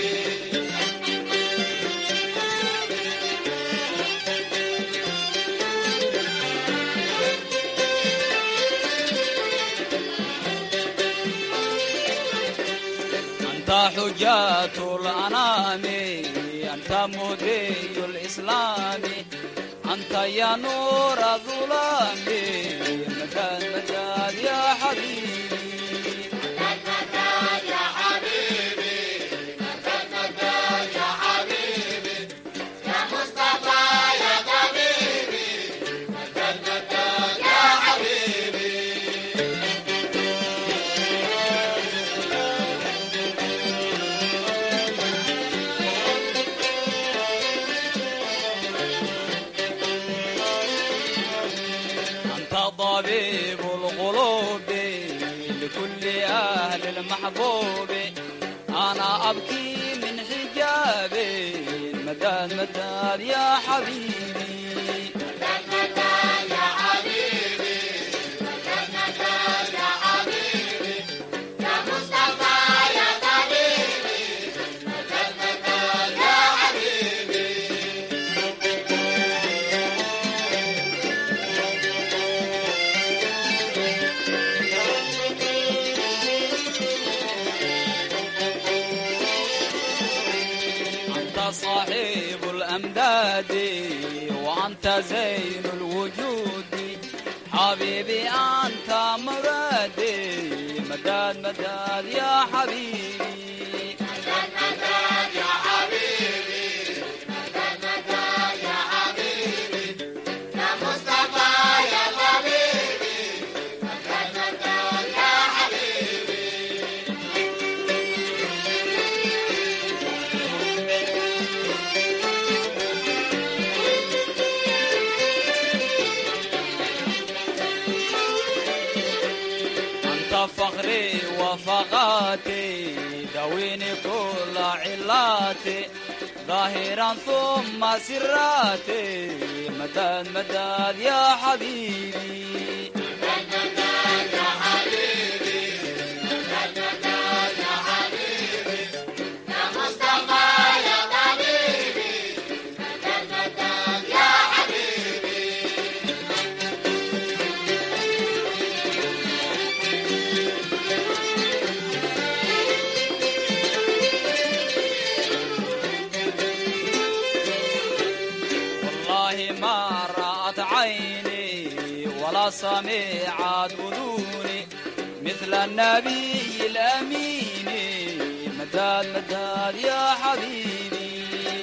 أنت حجة الأنام أنت مدي الإسلام أنت يا نور الظلام مداد مداد يا حبيبي مدد مدد يا حبيبي مدد مدد يا حبيبي يا مصطفى يا طبيبي مدد مدد يا حبيبي طبيب القلوب لكل أهل المحبوب أنا أبكي من حجابي مداد مداد يا حبيبي أنت صاحب الأمداد وأنت زين الوجود حبيبي أنت مرادي مداد مداد يا حبيبي أنت فخري وفقاتي دويني كل علاتي ظاهرا ثم سراتي مداد مداد يا حبيبي والله ما رأت عيني ولا سمعت أذوني مثل النبي الأمين مداد مداد يا حبيبي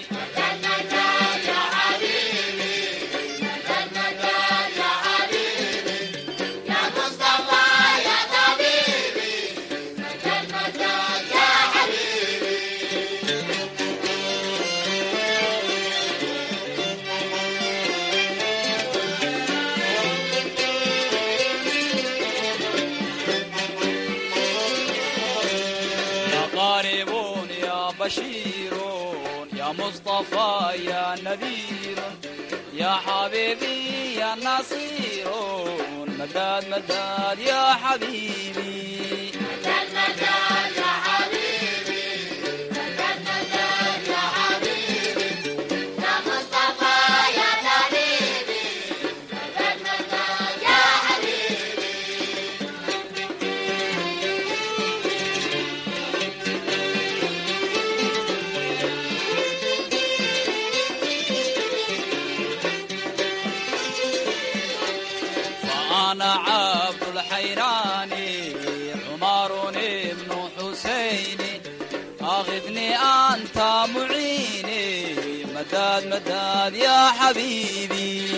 يا قارب يا بشير يا مصطفى يا نذير يا حبيبي يا نصير مداد مداد يا حبيبي فأنا عبد الحيراني عمر بن حسين أغثني أنت معيني مداد مداد يا حبيبي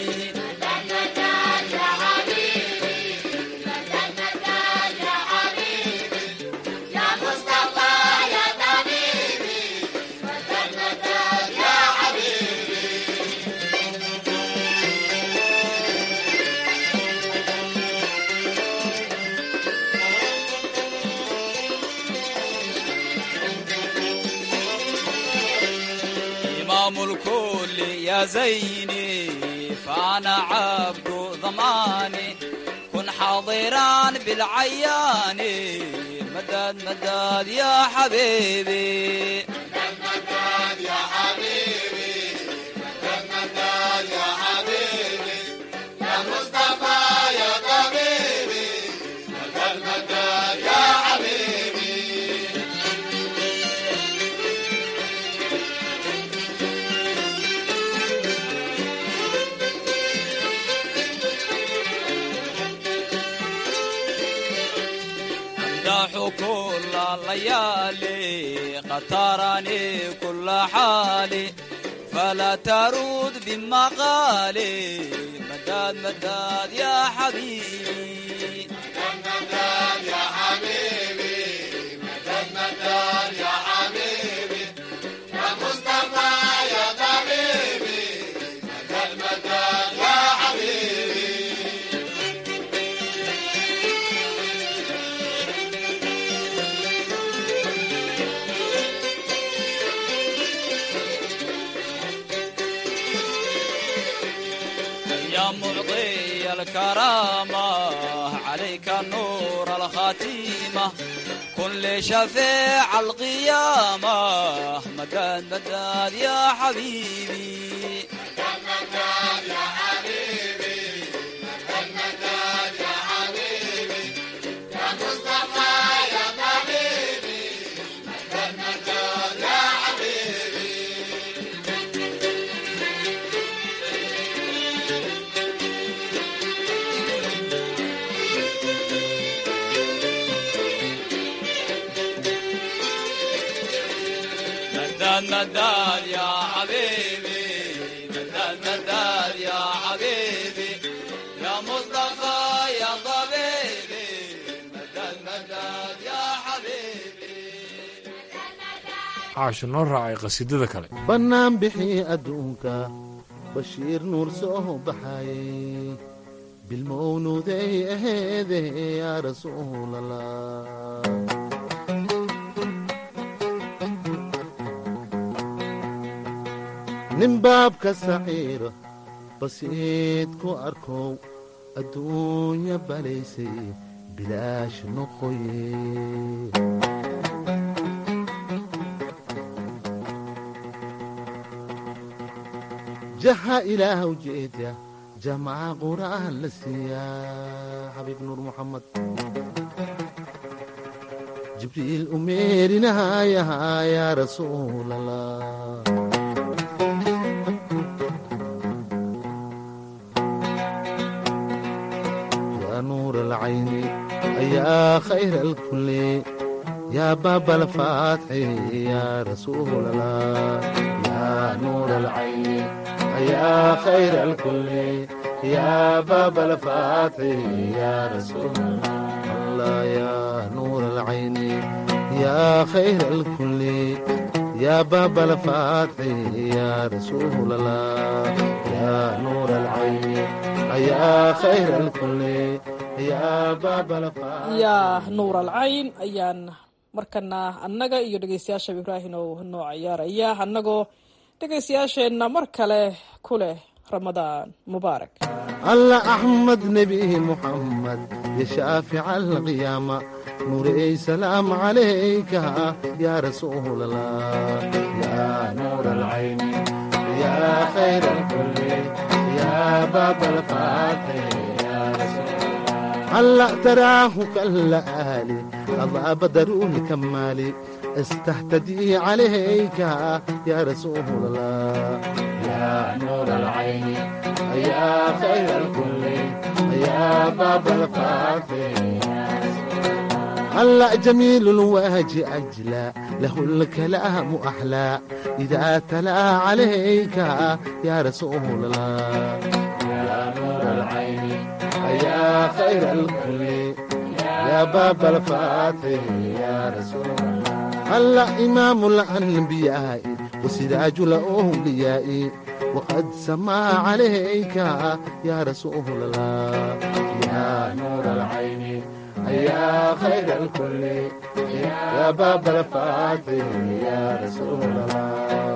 إمام الكل يا زيني فأنا عبد ضماني كن حاضرا بالعيان مداد مداد يا حبيبي أمدح كل الليالي قد تراني كل حالي فلا ترد بمقالي مداد مداد يا حبيبي مداد يا حبيبي مداد مداد يا حبيبي يا مصطفى يا طبيبي مداد مداد يا حبيبي معطي الكرامة عليك النور الخاتمة كن لي شفيع القيامة مدد مدد يا حبيبي مدد مدد يا حبيبي مدد مدد يا حبيبي يا مصطفى يا طبيبي مدد مدد يا حبيبي caasho noo raacay qasiidada kale bannaan bixii adduunka bashiir nuur soo baxayey bilmownuuday aheede yaa rasuulallah nin baabka saciira basiid ku arkow adduunya balaysay bilaash noqoye jaha ilaahw jeedya jamaca qur'aan la siiyaa xabiib nuur muxamed jibriil u meerinahayahaa yaa rasuulallah yaa nuur alcayni ayaa khayra alkulli yaa baaba alfaatxi yaa rasuulallah yaa nuur alcayni يا خير الكل يا باب الفاتح يا رسول الله يا نور العين يا خير الكل يا باب الفاتح يا رسول الله يا نور العين يا خير الكل يا باب الفاتح yaa nuur alcayn ayaan markana annaga iyo dhegeystayaasha ibraahim oo noo ciyaaraya annagoo dhegaystayaasheenna mar kale ku leh ramadaan mubaarak الله أحمد نبي محمد يا شافع القيامة نوري سلام عليك يا رسول الله يا نور العين يا خير الكل يا باب الفاتح يا رسول الله هلا تراه كالآلي الله بدر الكمالي استهتدي عليك يا رسول الله يا نور العين يا خير الكل يا باب الفاتح هلا جميل الوجه أجلى له الكلام أحلى إذا تلا عليك يا رسول الله يا نور العين يا خير الكل يا باب الفاتح يا رسول الله هلا إمام الأنبياء وسراج الأولياء وقد سما عليك يا رسول الله يا نور العين يا خير الكل يا باب الفاتح يا رسول الله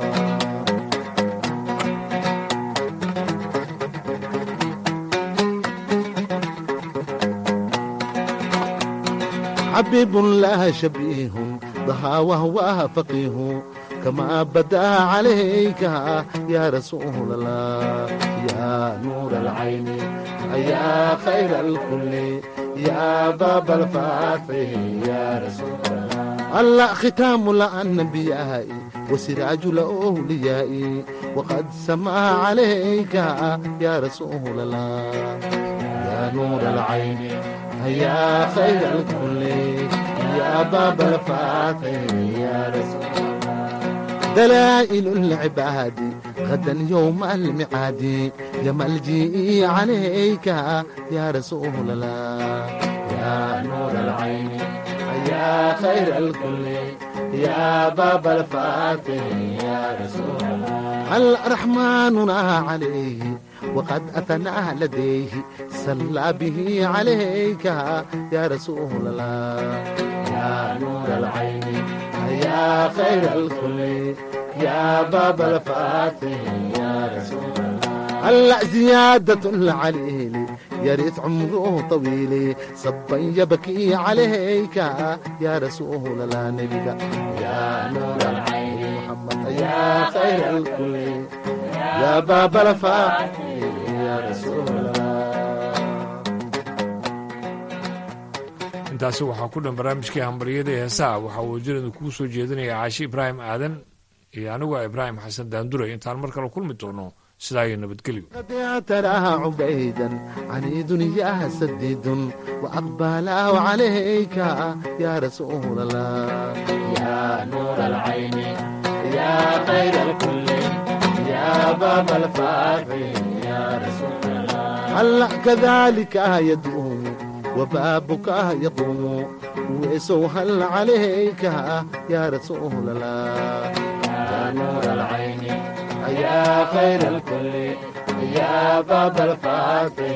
حبيب لا شبيه ضحى وهو فقيه كما بدا عليك يا رسول الله يا نور العين يا خير الكل يا باب الفاتح يا رسول الله الله ختام الأنبياء وسراج الأولياء وقد سما عليك يا رسول الله يا نور العين يا خير الكل يا باب الفاتح يا رسول الله دلائل العباد غدا يوم المعاد يا ملجئي عليك يا رسول الله يا نور العين يا خير الكل يا باب الفاتح يا رسول الله الرحمن عليه وقد أثنى لديه صلى به عليك يا رسول الله يا نور العين يا خير الكل يا باب الفاتح يا رسول الله هلا زيادة العليل يا ريت عمره طويل صبا يبكي عليك يا رسول الله نبيك يا نور العين محمد يا خير الكل يا باب الفاتح يا رسول الله intaasi waxaa ku dhan barnaamijkii hambaryada ee heesaha waxaa wajiradu kuu soo jeedinaya caashi ibraahim aadan iyo anigu ah ibraahim xasan daanduray intaan mar kale kulmi doono sidaa iyo nabadgelyo قد اعتراها عبيدا عنيد يا سديد وأقبله عليك يا رسول الله يا نور العين يا خير الكل يا باب الفاتح يا رسول الله هلا كذلك يدوم وبابك يقوم ويسو هل عليك يا رسول الله يا نور العين يا خير الكل يا باب الفاتح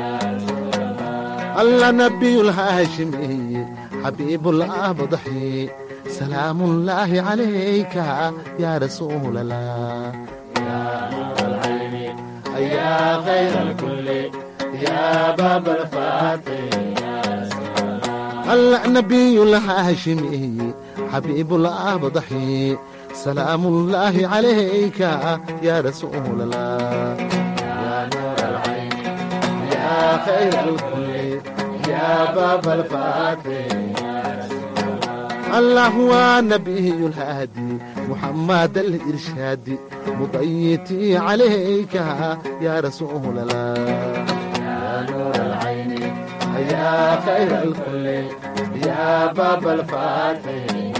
الله نبي الهاشمي حبيب الله بضحي سلام الله عليك يا رسول الله يا نور العين يا خير الكل يا باب الفاتح الله نبي الهاشمي حبيب الله بضحي سلام الله عليك يا رسول الله يا نور العين يا خير الكل يا باب الفاتح الله هو نبي الهادي محمد الإرشادي مضيتي عليك يا رسول الله يا نور العين يا خير الكل يا باب الفاتح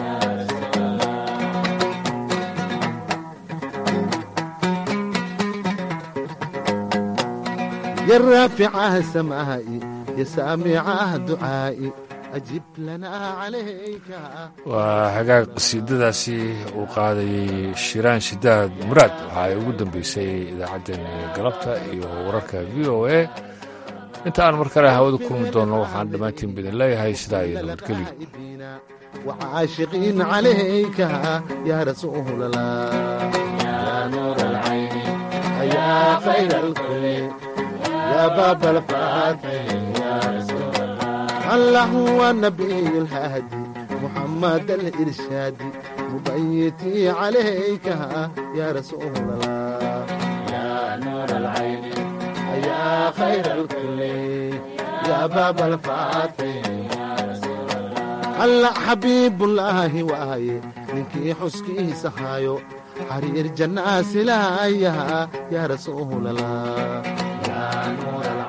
يا رافع سمائي يا سامع دعائي أجب لنا عليك waa hagaag qasiidadaasi uu qaadayey shiraan shidaad muraad waxa ay ugu dambeysay idaacaddeen galabta iyo wararka v o a inta aan mar kale hawada kulmi doonno waxaan dhammaantiin bidin leeyahay sidaa iyo nabadgelyo وعاشقين عليك يا رسول الله يا نور العين يا خير الكل يا باب الفاتح يا رسول الله الله هو النبي الهادي محمد الإرشادي مبيتي عليك يا رسول الله يا نور العين يا خير الكل يا باب الفاتح هلا حبيب الله واي منكي حسكي سهايو حرير جنة سلايا يا رسول الله يا نور